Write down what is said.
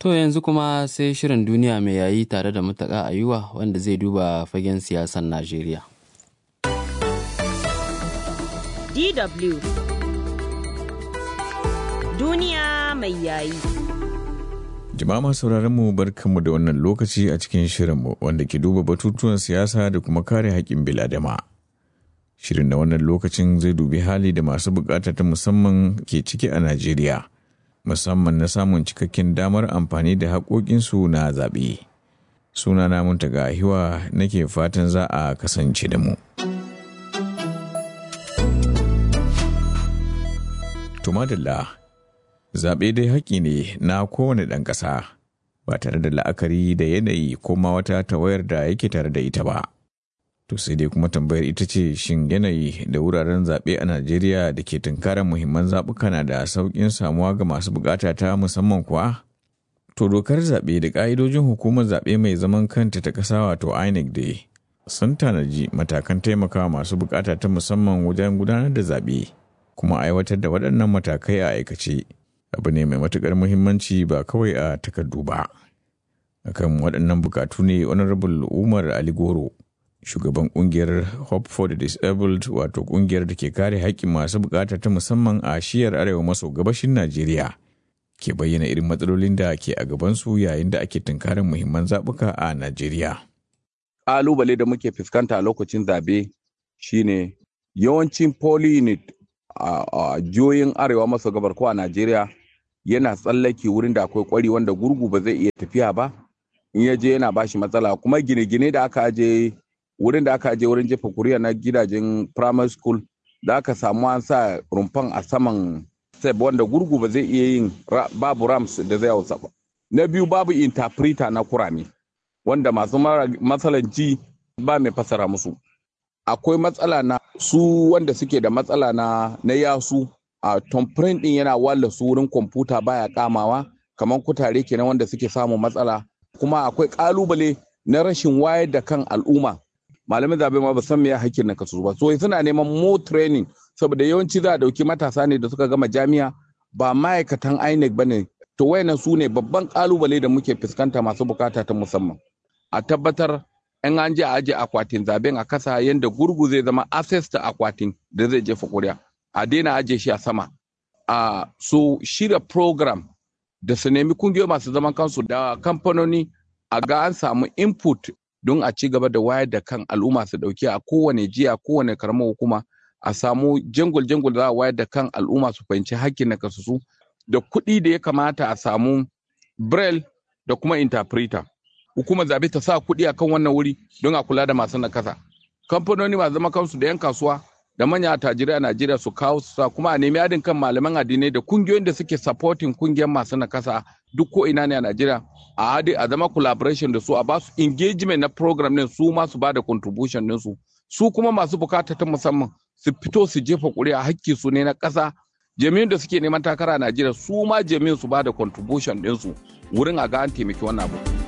To yanzu kuma sai shirin duniya mai yayi tare da mutaka ayuwa wanda zai duba fagen siyasar Najeriya. DW Duniya mai yayi. Jama'a sauraron mu barkanmu da wannan lokaci a cikin shirinmu wanda ke duba batutuwan siyasa da kuma kare haƙƙin biladama. Shirin na wannan lokacin zai dubi hali da masu bukata ta musamman ke ciki a Najeriya, musamman na samun cikakken damar amfani da haƙoƙinsu na zaɓe. Sunana Muntaga Hiwa nake fatan za a kasance da mu. Tumadalla zaɓe dai haƙƙi ne na kowane ɗan ƙasa ba tare da la'akari da yanayi ko ma wata tawayar da yake tare da ita ba. To sai dai kuma tambayar ita ce shin yanayi da wuraren zaɓe a Najeriya da ke tunkarar muhimman zaɓuka na da sauƙin samuwa ga masu buƙata ta musamman kuwa? To dokar zaɓe da ƙa'idojin hukumar zaɓe mai zaman kanta ta ƙasa wato INEC dai sun tanaji matakan taimakawa masu buƙata ta musamman wajen gudanar da zaɓe kuma aiwatar da waɗannan matakai a aikace. abu ne mai matuƙar muhimmanci ba kawai a takardu ba. Akan waɗannan bukatu ne Honorable Umar Ali Goro, shugaban ƙungiyar Hope for the Disabled wato ƙungiyar da ke kare haƙƙin masu bukata ta musamman a shiyar arewa maso gabashin Najeriya. Ke bayyana irin matsalolin da ke a gabansu yayin da ake tunkarin muhimman zaɓuka a Najeriya. Ƙalubale da muke fuskanta a lokacin zaɓe shine yawancin poly unit a jihohin arewa maso gabar ko a Najeriya yana tsallake wurin da akwai kwari wanda gurgu ba zai iya tafiya ba in ya je yana bashi matsala kuma gine-gine da aka aje wurin da aka aje wurin jefa kuriya na gidajen primary school da aka samu an sa rumfan a saman step wanda gurgu ba zai iya yin babu rams da zai hausa ba na biyu babu interpreter na kurame wanda masu matsalan ji ba mai fasara musu akwai matsala na su wanda suke da matsala na na yasu a tomprint din yana walla su wurin kwamfuta baya kamawa kamar kutare kenan wanda suke samun matsala kuma akwai kalubale na rashin wayar da kan al'umma malamin zabe ma ba san me hakkin na kasu ba so suna neman more training saboda yawanci za a dauki matasa ne da suka gama jami'a ba ma'aikatan INEC bane to wayannan su ne babban kalubale da muke fuskanta masu bukata ta musamman a tabbatar in an je a aje akwatin zaben a kasa yadda gurgu zai zama access ta akwatin da zai jefa kuri'a a daina aje shi a sama a so shirya program da su nemi kungiyoyi masu zaman kansu da kamfanoni a ga an samu input don a ci gaba da wayar da kan al'umma su dauki a kowane jiya kowane karamar hukuma a samu jangul jangul za a wayar da kan al'umma su fahimci hakkin na kasusu da kuɗi da ya kamata a samu braille da kuma interpreter hukumar zabe ta sa kuɗi akan wannan wuri don a kula da masu nakasa kamfanoni masu zama kansu da 'yan kasuwa da manya attajirai a najeriya su kawo su sa kuma a nemi adin kan malaman addinai da kungiyoyin da suke supporting kungiyar masu nakasa duk ko ina ne a najeriya a hadi a zama collaboration da su a basu engagement na program din su ma su ba da contribution din su su kuma masu bukata ta musamman su fito su jefa ƙuri'a hakki su ne na ƙasa jami'in da suke neman takara a najeriya su ma jami'in su ba da contribution din su wurin a ga an taimaki wannan abu.